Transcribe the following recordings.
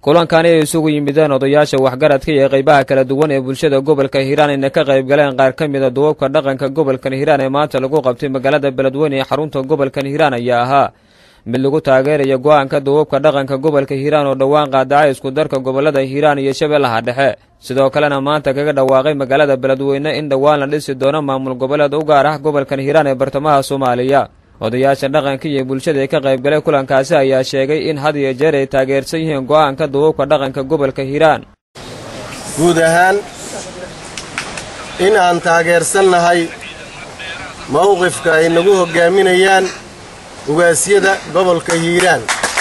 kulankani ay isugu yimideen odayaasha waxgaradka iyo qaybaha kala duwan ee bulshada gobolka hiiraan ayna ka qayb galeen qaar ka mida duwabka dhaqanka gobolkan hiiraan ee maanta lagu qabtay magaalada beledweyne ee xarunta gobolkan hiiraan ayaa ahaa mid lagu taageerayo go-aanka duwabka dhaqanka gobolka hiiraan oo dhowaan qaadacay isku darka gobolada hiiraan iyo shabeellaha dhexe sidoo kalena maanta kaga dhawaaqay magaalada beledweyne in dhowaan la dhisi doono maamul goboleed u gaar ah gobolkan hiiraan ee bartamaha soomaaliya odayaasha dhaqanka iyo bulshada ee ka qaybgalay kulankaasi ayaa sheegay in had iyo jeer ay taageersan yihiin go'aanka duwabka dhaqanka gobolka hiiraan guud ahaan in aan taageersannahay mawqifka ay nagu hoggaaminayaan ugaasyada gobolka hiiraan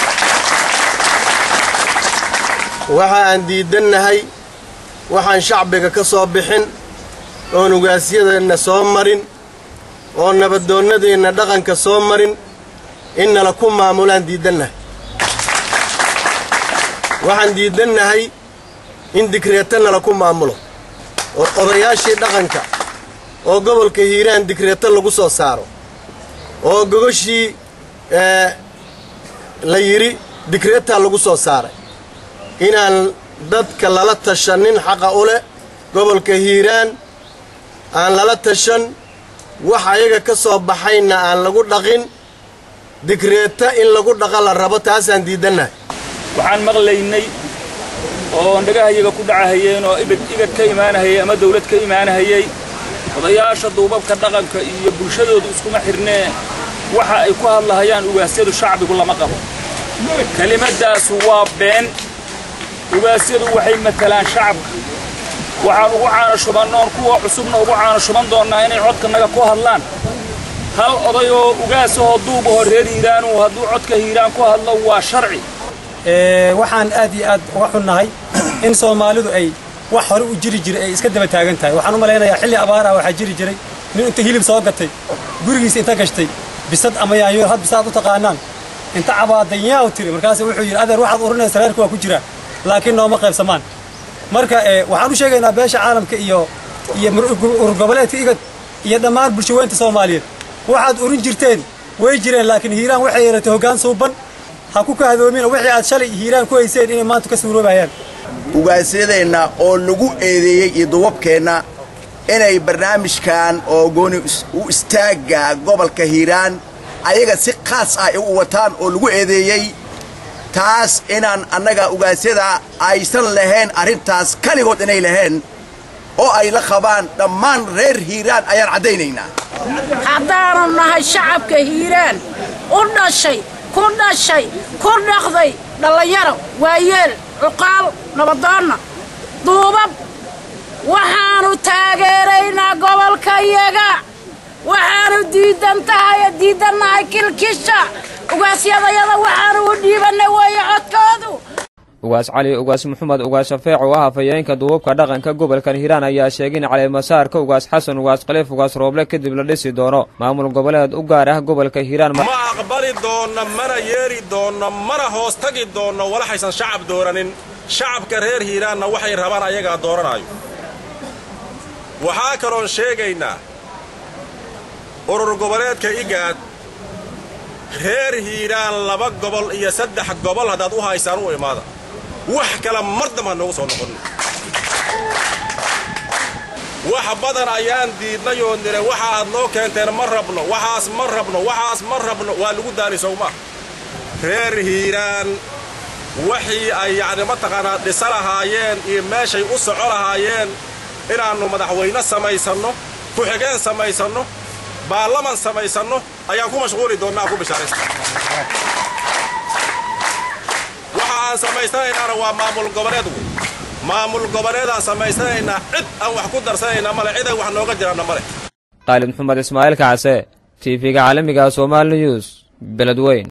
waxa aan diidannahay waxaan shacbiga ka soo bixin oon ugaasyadeenna soo marin oo nabadoonnadeenna dhaqanka soo marin in nala ku maamulaan diidannahay waxaan diidannahay in digreeto nala ku maamulo oo odayaashii dhaqanka oo gobolka hiiraan digreeto lagu soo saaro oo gogoshii la yidhi digreetaa lagu soo saaray inaan dadka lala tashanin xaqa u leh gobolka hiiraan aan lala tashan wax ayaga ka soo baxayna aan lagu dhaqin digreeta in lagu dhaqa la rabo taasaan diidannahay waxaan maqlaynay oo dhagahayaga ku dhacahayeen oo ibid igad ka imaanahayay ama dawlad ka imaanahayay odayaasha duubabka dhaqanka iyo bulshadoodu iskuma xidhnee waxa ay ku hadlahayaan ugaasyadu shacbigu lama qabo kelimaddaasu waa been ugaasyadu waxay matalaan shacabka waxaan ugu caana shubannoon kuwa cusubna ugu caana shuban doonnaa inay codkanaga ku hadlaan hal oday oo ugaasahoo duubahoo reer hiiraanu hadduu codka hiiraan ku hadlo waa sharci waxaan aad iyo aad uga xunnahay in soomaalidu ay wax hore u jiri jiray ay iska daba taagan tahay waxaan u malaynayaa xilli abaar ah waxaa jiri jiray nin inta hilib soo gatay gurigiisa inta gashtay bisad ama yaanyoor had bisaad u taqaanaan inta cabaadayaa u tiri markaas wuxuu yidhi adeer waxaad urinaysa reerka waa ku jiraa laakiin nooma qaybsamaan marka waxaan u sheegaynaa beesha caalamka iyo iyo ururgoboleedka igad iyo dhammaan bulshaweynta soomaaliyeed waxaad urin jirteen way jireen laakiin hiiraan waxay yeelatay hoggaan suuban ha ku kahadoomin wixii aad shalay hiiraan ku hayseen inay maanta ka suuroobayaan ugaasyadeenna oo lagu eedeeyey iyo duwabkeenna inay barnaamijkan oo gooni u istaagga gobolka hiiraan ayaga si khaas ah u wataan oo lagu eedeeyey taas inaan annaga ugaasyada aysan lahayn arrintaas kaligood inay lahayn oo ay la qabaan dhammaan reer hiiraan ayaan caddaynaynaa haddaanu nahay shacabka hiiraan u dhashay ku dhashay ku dhaqday dhallinyaro waayeel cuqaal nabadoonna duubab waxaannu taageeraynaa gobolka iyaga waxaannu diidan tahay diidannahay kilkisha ugaasyadayada waxaannu u dhiibannay weeye codkoodu ugaas cali ugaas maxamed ugaas shafeec oo ah hafayeenka duubabka dhaqanka gobolkan hiiraan ayaa sheegay in caleemasaarka ugaas xasan ugaas khaliif ugaas rooble kadib la dhisi doono maamul goboleed u gaar ah gobolka hiiraan ma aqbali doonna mana yeeri doonno mana hoos tagi doonno walaxaysan shacab dooranin shacabka reer hiiraanna waxay rabaan ayagaa dooranaayo waxaa kaloon sheegaynaa urur goboleedka igaad reer hiiraan laba gobol iyo saddex gobol haddaad u haysaan u imaada wax kale mar dam ha noogu soo noqonin wax badan ayaan diidnay oo nire waxa aad noo keenteen ma rabno waxaas ma rabno waxaas ma rabno waa lagu daani sowma reer hiiraan wixii ay yacni mataqaanaa dhisa lahaayeen iyo meeshay u soco lahaayeen inaannu madaxweyne samaysanno ku-xigeen samaysanno baarlaman samaysanno ayaan ku mashquuli doonnaa ku bishaaraysta waxa aan samaysanaynana waa maamul goboleed wey maamul goboleedaan samaysanaynaa cid aan wax ku darsanaynaa male cid ay wax nooga jiraanna male qaalid maxamed ismaaciil kacse t v-ga caalamiga somaali news beledweyn